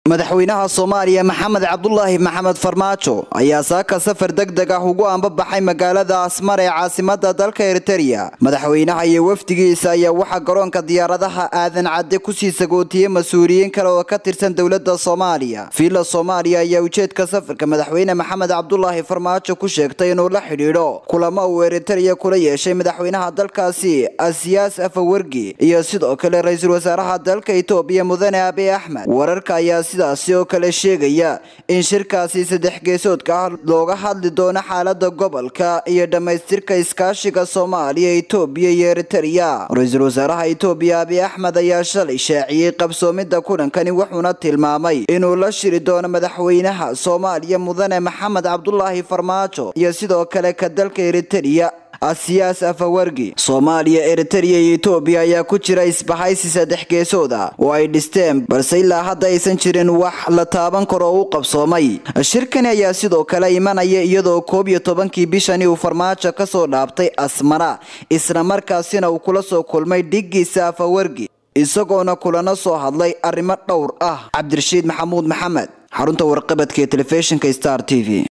madaxweynaha soomaaliya maxamed cabdulaahi maxamed farmaajo ayaa saaka safar deg deg ah ugu ambabaxay magaalada asmar ee caasimada dalka eritereya madaxweynaha iyo wafdigiisa ayaa waxaa garoonka diyaaradaha aadan cadde kusii sagootiyey mas-uuliyiin kale oo ka tirsan dowlada soomaaliya fiila soomaaliya ayaa ujeedka safarka madaxweyne maxamed cabdulaahi farmaajo ku sheegtay inuu la xidhiidho kulamo uu eritereya kula yeeshay madaxweynaha dalkaasi asiyaas afawergi iyo sidoo kale ra-iisul wasaaraha dalka itoobiya mudane abiy axmed wararka ayaa sidaasi oo kale sheegaya in shirkaasi saddex geesoodka ah looga hadli doono xaalada gobolka iyo dhammaystirka iskaashiga soomaaliya itoobiya iyo eritereya ra-iisul wasaaraha itoobiya abiy axmed ayaa shalay shaaciyey qabsoomida kulankani wuxuuna tilmaamay inuu la shiri doono madaxweynaha soomaaliya mudane maxamed cabdulaahi farmaajo iyo sidoo kale ka dalka eritereya asiyaas afawargi soomaaliya eritereya iyo itoobiya ayaa ku jira isbahaysi saddex geesood ah oo ay dhisteen balse ilaa hadda aysan jirin wax la taaban karo oo u qabsoomay shirkani ayaa sidoo kale imanaya iyadoo koob iyo tobankii bishani uu farmaajo kasoo dhaabtay asmara isla markaasina uu kula soo kulmay dhigiisa afawargi isagoona kulana soo hadlay arrimo dhowr ah cabdirashiid maxamuud maxamed xarunta warqabadka ee telefishinka star t v